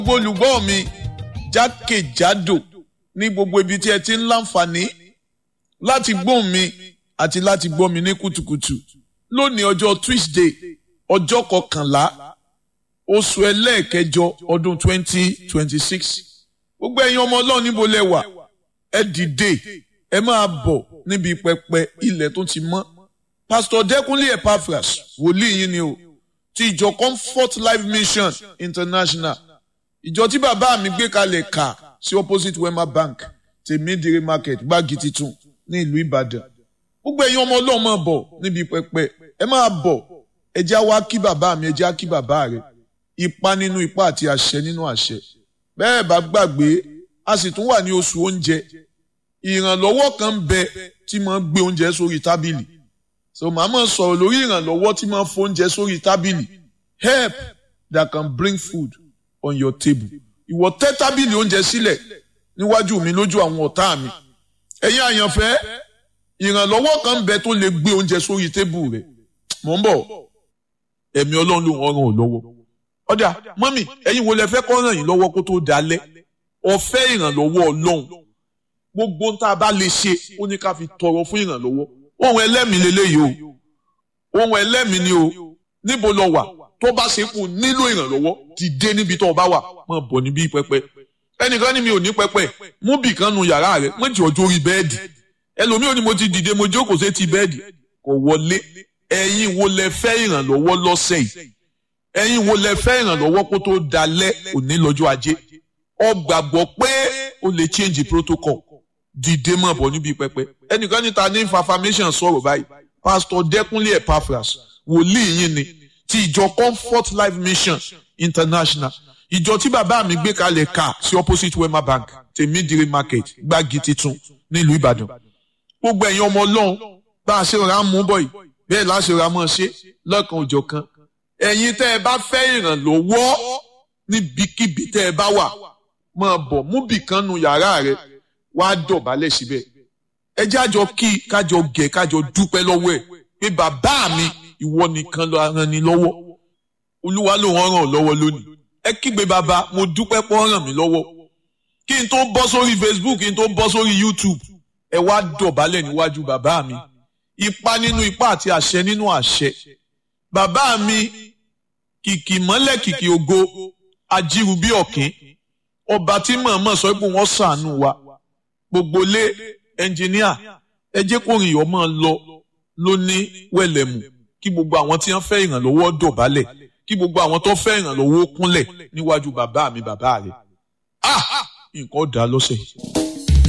gbogbo olùgbọ́ mi jákèjádò ní gbogbo ibi tí ẹ ti ń láǹfààní láti gbóhùn mi àti láti gbọ́ mi ní kùtùkùtù lónìí ọjọ́ Tuesday ọjọ́ kọkànlá oṣù ẹlẹ́ẹ̀kẹjọ ọdún twenty twenty six gbogbo ẹ̀yin ọmọ ọlọ́run níbo lẹ wà ẹ dìde ẹ máa bọ̀ níbi pẹpẹ ilẹ̀ tó ti mọ́ Pastor Dẹ́kunlé Epaphras wòlíì yín ni o ti ìjọ Comfort Life Mission International ìjọ tí bàbá mi gbé kalẹ̀ kà sí opposite Wema Bank tèmídìrí market gbági titun ní ìlú Ìbàdàn gbogbo ẹ̀yin ọmọ ọlọ́run máa bọ̀ níbi pẹpẹ ẹ máa bọ̀ ẹ já wá kí bàbá mi ẹ já kí bàbá rẹ ipa nínú ipa àti àṣẹ nínú àṣẹ bẹ́ẹ̀ bá gbàgbé a sì tún wà ní oṣù oúnjẹ ìrànlọ́wọ́ kan ń bẹ tí máa ń gbé oúnjẹ sórí tábìlì so màá máa sọ̀rọ̀ lórí ìrànlọ́wọ́ tí máa ń fóúnjẹ sórí tábìlì help that can bring food on your table ìwọ tẹ́ tábìlì oúnjẹ sílẹ̀ níwájú mi lójú àwọn ọ̀tá mi ẹ̀yin àyànfẹ́ ìrànlọ́wọ́ kan ń bẹ tó lè gbé oúnjẹ sórí tébù rẹ̀ mò ń bọ̀ ẹ̀mí ọlọ́run ló ń ràn ọ́ lọ́wọ́ ọ̀dà mọ́mì ẹ̀yin wo lẹ fẹ́ kọ́ ràn yín lọ́wọ́ kó tó dalẹ̀ ọ̀fẹ́ ìrànlọ́wọ́ ọlọ́run gbogbo ń tá a bá lè ṣe ó ní ká fi tọrọ fún ìrànlọ́wọ́ ohun ẹlẹ́mìí lélẹ́yìí o ohun ẹlẹ́mìí ni o níbo lọ wà tó bá ṣe kù nílò ìrànlọ́wọ́ dìde níbi tó o bá wà má bọ̀ níbí pẹpẹ ẹnìkan ní mi ò ní pẹpẹ mú bì kan nu yàrá rẹ méjì ọjọ́ orí bẹ́ẹ̀dì ẹlòmíì ò ní mo ti dìde mo jókòó sí ti bẹ́ẹ̀dì kò wọlé ẹ̀yin wo lẹ fẹ́ ìrànlọ́wọ́ lọ́sẹ̀ yìí ẹ̀yin wo lẹ fẹ́ ìrànlọ́wọ́ kó tó dalẹ̀ òní lọ́jọ́ ajé ọ gbàgbọ́ pé o lè change protocol dìde mọ̀ bọ̀ níbi pẹpẹ ẹnìkan níta ní information sọ̀rọ̀ báyìí pastor Dẹ́kunlé Epaphras wòlíì yín ni ti ìjọ Comfort Life Mission International ìjọ tí bàbá mi gbé kalẹ̀ ká sí opposite Wema Bank tèmídìrí market gbági titun nílùú Ìbàdàn gbogbo ẹ̀yin ọmọ ọlọ́run bá a ṣe rà mú bọ̀ yìí bẹ́ẹ̀ láṣẹ rà mọ́ ṣe lọ́kàn òjọ̀ kan ẹ̀yin tẹ́ ẹ bá fẹ́ ìrànlọ́wọ́ níbikíbi tẹ́ ẹ bá wà máa bọ̀ mú bìkan nu yàrá rẹ wá dọ̀bálẹ̀ síbẹ̀ ẹ jájọ kí kájọ gẹ̀ kájọ dúpẹ́ lọ́wọ́ ẹ̀ pé bàbá mi ìwọ nìkan ló ràn ní lọ́wọ́ olúwa ló ràn ràn lọ́wọ́ lónìí ẹ kígbe bàbá mo dúpẹ́ pọ́ ràn mí lọ́wọ́ kí n tó bọ́ sórí Facebook kí n tó bọ́ sórí YouTube ẹ wá dọ̀bálẹ̀ níwájú bàbá mi ipa nínú ipa àti àṣẹ nínú àṣẹ bàbá mi kìkì mọ́lẹ̀ kìkì ògo ajíru bí ọ̀kín ọba tí mọ̀ọ́mọ̀ sọ pé wọ́n ṣàánú wa gbogbo lé ẹnjìníà ẹ jẹ́ kó rìn ọmọ lọ ló ní wẹ̀lẹ̀mù kí gbogbo àwọn tí wọ́n fẹ́ ìrànlọ́wọ́ dọ̀bálẹ̀ kí gbogbo àwọn tó fẹ́ ìrànlọ́wọ́ kúnlẹ̀ níwájú bàbá mi bàbá rẹ̀ ah nǹkan dá lọ́sẹ̀ yìí.